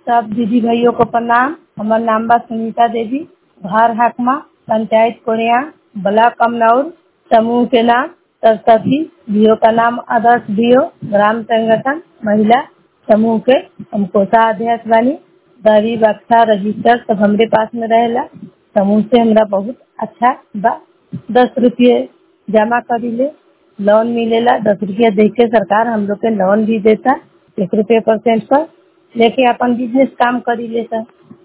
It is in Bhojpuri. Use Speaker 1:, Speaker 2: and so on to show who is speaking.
Speaker 1: सब दीदी भाइयों को प्रणाम हमार नाम बा सुनीता देवी घर हकमा पंचायत कोरिया ब्लॉक कमनौर समूह के नाम सरस्वती डीओ का नाम आदर्श डीओ ग्राम संगठन महिला समूह के हम कोषाध्यक्ष बानी दरी बक्सा रजिस्टर सब हमरे पास में रहेला समूह से हमरा बहुत अच्छा बा दस रुपये जमा करीले लोन मिलेला दस रुपया दे के सरकार हम लोग के लोन भी देता एक रुपये परसेंट पर लेके अपन बिजनेस काम करीले सर